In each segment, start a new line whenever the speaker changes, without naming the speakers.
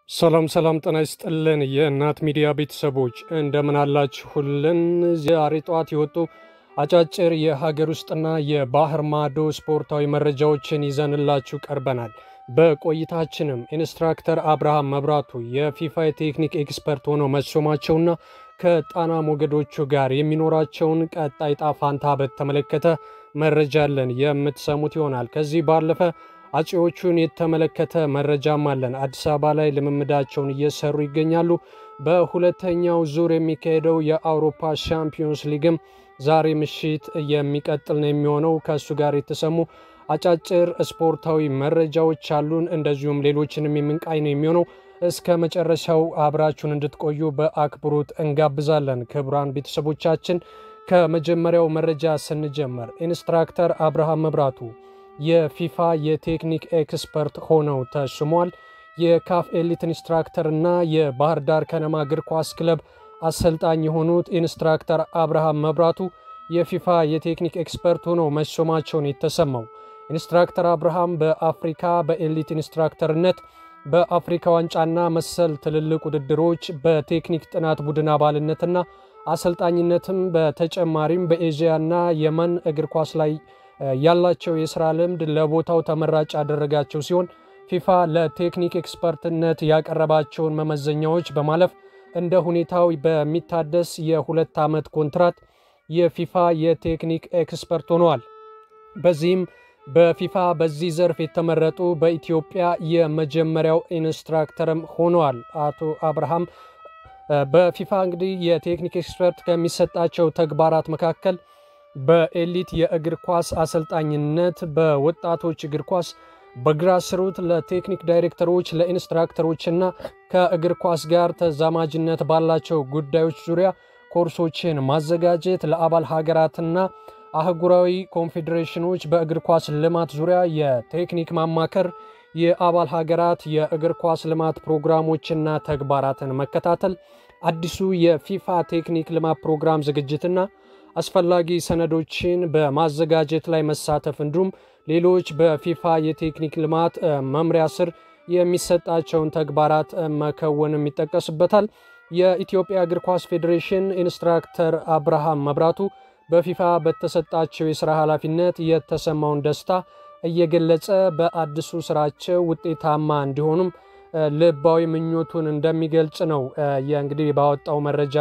ሰላም ሰላም፣ ጤና ይስጥልን የእናት ሚዲያ ቤተሰቦች እንደምን አላችሁልን? ዛሬ ጠዋት የወጡ አጫጭር የሀገር ውስጥና የባህር ማዶ ስፖርታዊ መረጃዎችን ይዘንላችሁ ቀርበናል። በቆይታችንም ኢንስትራክተር አብርሃም መብራቱ የፊፋ የቴክኒክ ኤክስፐርት ሆነው መሾማቸውና ከጣና ሞገዶቹ ጋር የሚኖራቸውን ቀጣይ ዕጣ ፈንታ በተመለከተ መረጃ አለን የምትሰሙት ይሆናል። ከዚህ ባለፈ አጼዎቹን የተመለከተ መረጃም አለን። አዲስ አበባ ላይ ልምምዳቸውን እየሰሩ ይገኛሉ። በሁለተኛው ዙር የሚካሄደው የአውሮፓ ሻምፒዮንስ ሊግም ዛሬ ምሽት የሚቀጥል ነው የሚሆነው። ከእሱ ጋር የተሰሙ አጫጭር ስፖርታዊ መረጃዎች አሉን። እንደዚሁም ሌሎችንም የምንቃኝ ነው የሚሆነው። እስከ መጨረሻው አብራችሁን እንድትቆዩ በአክብሮት እንጋብዛለን። ክቡራን ቤተሰቦቻችን ከመጀመሪያው መረጃ ስንጀምር ኢንስትራክተር አብርሃም መብራቱ የፊፋ የቴክኒክ ኤክስፐርት ሆነው ተሽሟል። የካፍ ኤሊት ኢንስትራክተር እና የባህር ዳር ከነማ እግር ኳስ ክለብ አሰልጣኝ የሆኑት ኢንስትራክተር አብርሃም መብራቱ የፊፋ የቴክኒክ ኤክስፐርት ሆነው መሾማቸውን የተሰማው ኢንስትራክተር አብርሃም በአፍሪካ በኤሊት ኢንስትራክተርነት በአፍሪካ ዋንጫና መሰል ትልልቅ ውድድሮች በቴክኒክ ጥናት ቡድን አባልነትና አሰልጣኝነትም በተጨማሪም በኤዥያና የመን እግር ኳስ ላይ ያላቸው የስራ ልምድ ለቦታው ተመራጭ ያደረጋቸው ሲሆን ፊፋ ለቴክኒክ ኤክስፐርትነት ያቀረባቸውን መመዘኛዎች በማለፍ እንደ ሁኔታው በሚታደስ የሁለት ዓመት ኮንትራት የፊፋ የቴክኒክ ኤክስፐርት ሆነዋል። በዚህም በፊፋ በዚህ ዘርፍ የተመረጡ በኢትዮጵያ የመጀመሪያው ኢንስትራክተርም ሆነዋል። አቶ አብርሃም በፊፋ እንግዲህ የቴክኒክ ኤክስፐርት ከሚሰጣቸው ተግባራት መካከል በኤሊት የእግር ኳስ አሰልጣኝነት፣ በወጣቶች እግር ኳስ፣ በግራስሩት ለቴክኒክ ዳይሬክተሮች፣ ለኢንስትራክተሮችና ከእግር ኳስ ጋር ተዛማጅነት ባላቸው ጉዳዮች ዙሪያ ኮርሶችን ማዘጋጀት፣ ለአባል ሀገራትና አህጉራዊ ኮንፌዴሬሽኖች በእግር ኳስ ልማት ዙሪያ የቴክኒክ ማማከር፣ የአባል ሀገራት የእግር ኳስ ልማት ፕሮግራሞችና ተግባራትን መከታተል፣ አዲሱ የፊፋ ቴክኒክ ልማት ፕሮግራም ዝግጅትና አስፈላጊ ሰነዶችን በማዘጋጀት ላይ መሳተፍ እንዲሁም ሌሎች በፊፋ የቴክኒክ ልማት መምሪያ ስር የሚሰጣቸውን ተግባራት መከወንም ይጠቀስበታል። የኢትዮጵያ እግር ኳስ ፌዴሬሽን ኢንስትራክተር አብርሃም መብራቱ በፊፋ በተሰጣቸው የሥራ ኃላፊነት የተሰማውን ደስታ እየገለጸ በአዲሱ ስራቸው ውጤታማ እንዲሆኑም ልባዊ ምኞቱን እንደሚገልጽ ነው የእንግዲህ ባወጣው መረጃ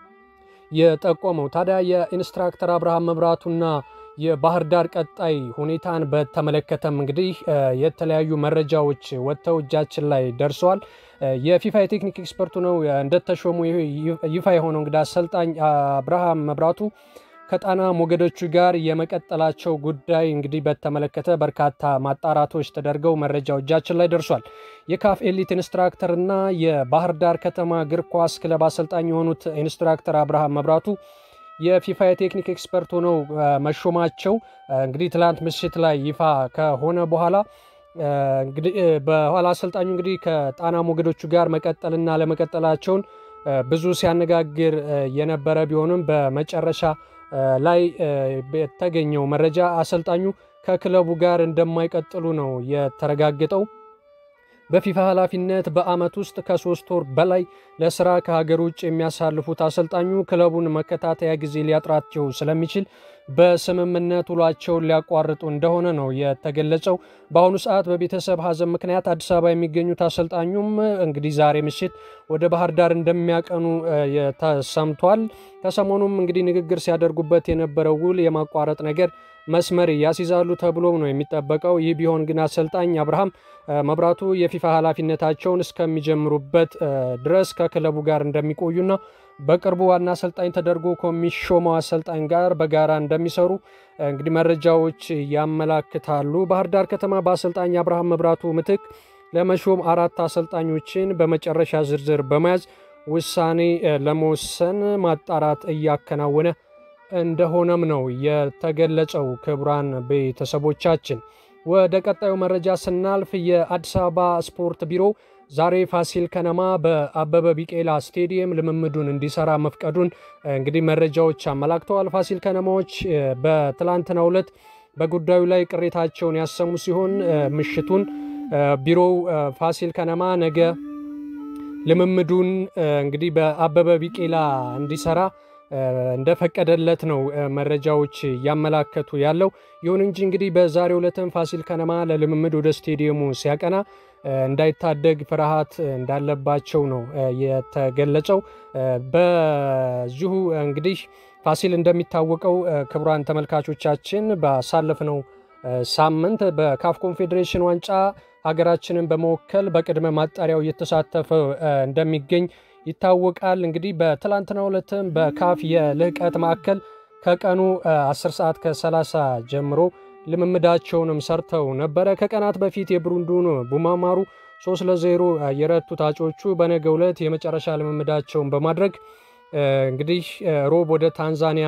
የጠቆመው ታዲያ የኢንስትራክተር አብርሃም መብራቱና የባህር ዳር ቀጣይ ሁኔታን በተመለከተም እንግዲህ የተለያዩ መረጃዎች ወጥተው እጃችን ላይ ደርሰዋል። የፊፋ የቴክኒክ ኤክስፐርቱ ነው እንደተሾሙ ይፋ የሆነው እንግዲህ አሰልጣኝ አብርሃም መብራቱ ከጣና ሞገዶቹ ጋር የመቀጠላቸው ጉዳይ እንግዲህ በተመለከተ በርካታ ማጣራቶች ተደርገው መረጃው እጃችን ላይ ደርሷል። የካፍ ኤሊት ኢንስትራክተር እና የባህር ዳር ከተማ እግር ኳስ ክለብ አሰልጣኝ የሆኑት ኢንስትራክተር አብርሃም መብራቱ የፊፋ የቴክኒክ ኤክስፐርት ሆነው መሾማቸው እንግዲህ ትላንት ምሽት ላይ ይፋ ከሆነ በኋላ እንግዲህ በኋላ አሰልጣኙ እንግዲህ ከጣና ሞገዶቹ ጋር መቀጠልና ለመቀጠላቸውን ብዙ ሲያነጋግር የነበረ ቢሆንም በመጨረሻ ላይ የተገኘው መረጃ አሰልጣኙ ከክለቡ ጋር እንደማይቀጥሉ ነው የተረጋገጠው። በፊፋ ኃላፊነት በዓመት ውስጥ ከሶስት ወር በላይ ለስራ ከሀገር ውጭ የሚያሳልፉት አሰልጣኙ ክለቡን መከታተያ ጊዜ ሊያጥራቸው ስለሚችል በስምምነት ውሏቸውን ሊያቋርጡ እንደሆነ ነው የተገለጸው። በአሁኑ ሰዓት በቤተሰብ ሀዘን ምክንያት አዲስ አበባ የሚገኙት አሰልጣኙም እንግዲህ ዛሬ ምሽት ወደ ባህር ዳር እንደሚያቀኑ ተሰምቷል። ከሰሞኑም እንግዲህ ንግግር ሲያደርጉበት የነበረው ውል የማቋረጥ ነገር መስመር ያስይዛሉ ተብሎ ነው የሚጠበቀው። ይህ ቢሆን ግን አሰልጣኝ አብርሃም መብራቱ የፊፋ ኃላፊነታቸውን እስከሚጀምሩበት ድረስ ከክለቡ ጋር እንደሚቆዩና በቅርቡ ዋና አሰልጣኝ ተደርጎ ከሚሾመው አሰልጣኝ ጋር በጋራ እንደሚሰሩ እንግዲህ መረጃዎች ያመላክታሉ። ባህር ዳር ከተማ በአሰልጣኝ አብርሃም መብራቱ ምትክ ለመሾም አራት አሰልጣኞችን በመጨረሻ ዝርዝር በመያዝ ውሳኔ ለመወሰን ማጣራት እያከናወነ እንደሆነም ነው የተገለጸው። ክቡራን ቤተሰቦቻችን ወደ ቀጣዩ መረጃ ስናልፍ የአዲስ አበባ ስፖርት ቢሮ ዛሬ ፋሲል ከነማ በአበበ ቢቄላ ስቴዲየም ልምምዱን እንዲሰራ መፍቀዱን እንግዲህ መረጃዎች አመላክተዋል። ፋሲል ከነማዎች በትላንትናው ዕለት በጉዳዩ ላይ ቅሬታቸውን ያሰሙ ሲሆን ምሽቱን ቢሮው ፋሲል ከነማ ነገ ልምምዱን እንግዲህ በአበበ ቢቄላ እንዲሰራ እንደፈቀደለት ነው መረጃዎች እያመላከቱ ያለው። ይሁን እንጂ እንግዲህ በዛሬው ዕለትም ፋሲል ከነማ ለልምምድ ወደ ስቴዲየሙ ሲያቀና እንዳይታደግ ፍርሃት እንዳለባቸው ነው የተገለጸው። በዚሁ እንግዲህ ፋሲል እንደሚታወቀው ክቡራን ተመልካቾቻችን ባሳለፍነው ሳምንት በካፍ ኮንፌዴሬሽን ዋንጫ ሀገራችንን በመወከል በቅድመ ማጣሪያው እየተሳተፈ እንደሚገኝ ይታወቃል። እንግዲህ በትላንትናው ዕለትም በካፍ የልህቀት ማዕከል ከቀኑ 10 ሰዓት ከ30 ጀምሮ ልምምዳቸውንም ሰርተው ነበረ። ከቀናት በፊት የብሩንዱን ቡማማሩ 3 ለ0 የረቱት አጮቹ በነገው ዕለት የመጨረሻ ልምምዳቸውን በማድረግ እንግዲህ ሮብ ወደ ታንዛኒያ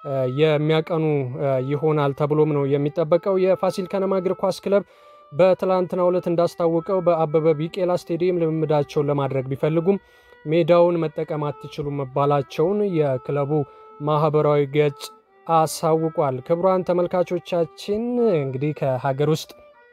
የሚያቀኑ ይሆናል ተብሎም ነው የሚጠበቀው። የፋሲል ከነማ እግር ኳስ ክለብ በትላንትናው ዕለት እንዳስታወቀው በአበበ ቢቄላ ስቴዲየም ልምምዳቸውን ለማድረግ ቢፈልጉም ሜዳውን መጠቀም አትችሉም መባላቸውን የክለቡ ማህበራዊ ገጽ አሳውቋል። ክቡራን ተመልካቾቻችን እንግዲህ ከሀገር ውስጥ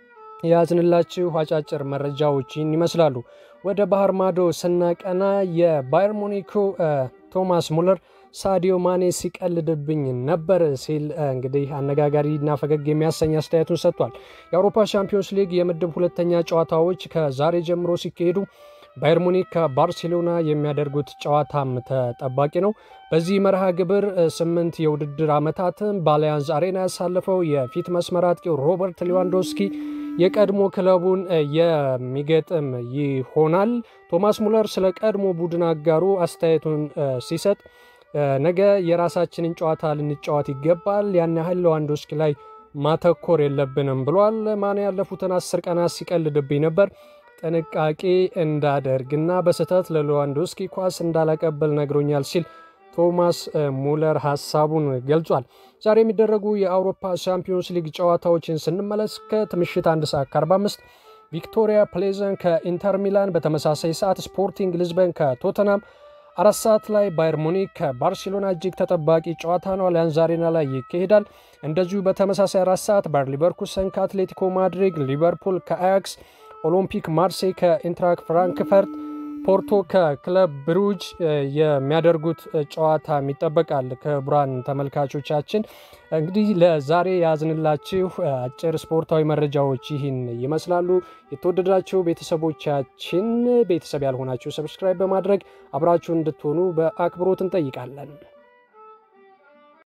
የያዝንላችሁ አጫጭር መረጃዎች ይህን ይመስላሉ። ወደ ባህር ማዶ ስናቀና የባየር ሙኒኩ ቶማስ ሙለር ሳዲዮ ማኔ ሲቀልድብኝ ነበር ሲል እንግዲህ አነጋጋሪና ፈገግ የሚያሰኝ አስተያየቱን ሰጥቷል። የአውሮፓ ሻምፒዮንስ ሊግ የምድብ ሁለተኛ ጨዋታዎች ከዛሬ ጀምሮ ሲካሄዱ ባየር ሙኒክ ከባርሴሎና የሚያደርጉት ጨዋታም ተጠባቂ ነው። በዚህ መርሃ ግብር ስምንት የውድድር ዓመታትን በአሊያንዝ አሬና ያሳለፈው የፊት መስመር አጥቂው ሮበርት ሌዋንዶስኪ የቀድሞ ክለቡን የሚገጥም ይሆናል። ቶማስ ሙለር ስለ ቀድሞ ቡድን አጋሩ አስተያየቱን ሲሰጥ ነገ የራሳችንን ጨዋታ ልንጫወት ይገባል፣ ያን ያህል ሌዋንዶስኪ ላይ ማተኮር የለብንም ብሏል። ማን ያለፉትን አስር ቀናት ሲቀልድብኝ ነበር ጥንቃቄ እንዳደርግና በስህተት ለሌዋንዶስኪ ኳስ እንዳላቀበል ነግሮኛል ሲል ቶማስ ሙለር ሀሳቡን ገልጿል። ዛሬ የሚደረጉ የአውሮፓ ሻምፒዮንስ ሊግ ጨዋታዎችን ስንመለከት ምሽት አንድ ሰዓት ከ45 ቪክቶሪያ ፕሌዘን ከኢንተር ሚላን፣ በተመሳሳይ ሰዓት ስፖርቲንግ ሊዝበን ከቶተናም፣ አራት ሰዓት ላይ ባየር ሙኒክ ከባርሴሎና እጅግ ተጠባቂ ጨዋታ ነው፣ አሊያንዝ አሬና ላይ ይካሄዳል። እንደዚሁ በተመሳሳይ አራት ሰዓት ባየር ሊቨርኩሰን ከአትሌቲኮ ማድሪድ፣ ሊቨርፑል ከአያክስ ኦሎምፒክ ማርሴይ ከኢንትራክ ፍራንክፈርት፣ ፖርቶ ከክለብ ብሩጅ የሚያደርጉት ጨዋታ ይጠበቃል። ክቡራን ተመልካቾቻችን እንግዲህ ለዛሬ ያዝንላችሁ አጭር ስፖርታዊ መረጃዎች ይህን ይመስላሉ። የተወደዳችሁ ቤተሰቦቻችን ቤተሰብ ያልሆናችሁ ሰብስክራይብ በማድረግ አብራችሁን እንድትሆኑ በአክብሮት እንጠይቃለን።